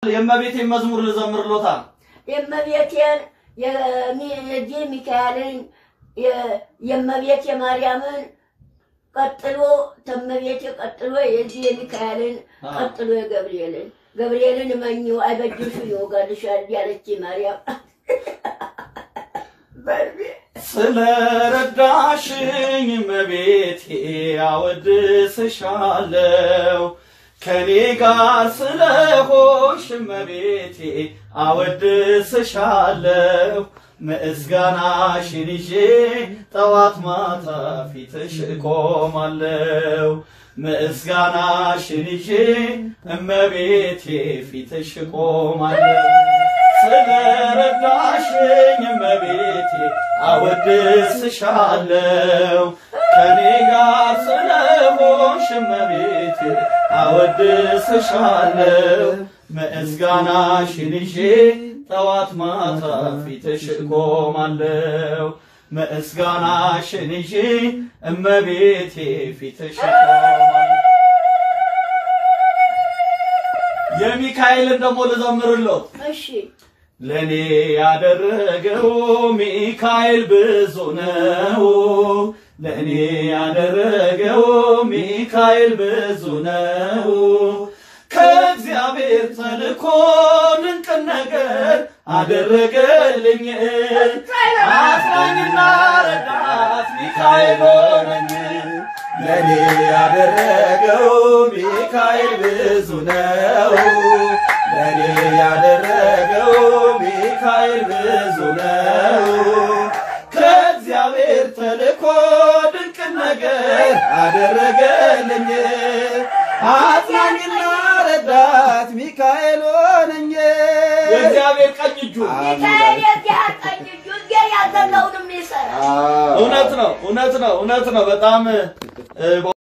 የእመቤቴን መዝሙር ልዘምርሎታል። የእመቤቴን የዚህ ሚካኤልን የ- የእመቤት የማርያምን ቀጥሎ ተመቤቴ ቀጥሎ የዚህ የሚካኤልን አዎ። ቀጥሎ የገብርኤልን ገብርኤልን መኝው አይበጅሽ ይወጋልሻል ያለች ማርያም በርቤ ስለረዳሽኝ እመቤቴ አወድስሻለሁ። ከኔ ጋር ስለሆንሽ እመቤቴ አወድስሻለሁ። ምስጋናሽን ይዤ ጠዋት ማታ ፊትሽ እቆማለሁ። ምስጋናሽን ይዤ እመቤቴ ፊትሽ እቆማለሁ። ስለረዳሽኝ እመቤቴ አወድስሻለሁ። ከኔ ጋር ስለሆንሽ እመቤቴ አወድስሻለሁ። ምስጋናሽን ይዤ ጠዋት ማታ ፊትሽ እቆማለሁ። ምስጋናሽን ይዤ እመቤቴ ፊትሽ እቆማለሁ። የሚካኤልን ደግሞ ልዘምርሎት። እሺ ለኔ ያደረገው ሚካኤል ብዙ ነው። ለኔ ያደረገው ሚካኤል ብዙ ነው። ከእግዚአብሔር ተልኮ ድንቅ ነገር አደረገልኝ። አጽናኝና ረዳት ሚካኤል ሆነኝ። ለኔ ያደረገው ሚካኤል ብዙ ነው። ለኔ ያደረገው ሚካኤል ብዙ ነው። ከእግዚአብሔር ተልኮ ድንቅ ነገር አደረገልኝ። አጽናኝና ረዳት ሚካኤል ሆነኝ። የእግዚአብሔር ቀኝ እጁ ሚካኤል የዚህ ቀኝ እጁ እግዚአብሔር ያዘዘውንም ይሰራል። እውነት ነው፣ እውነት ነው፣ እውነት ነው። በጣም እ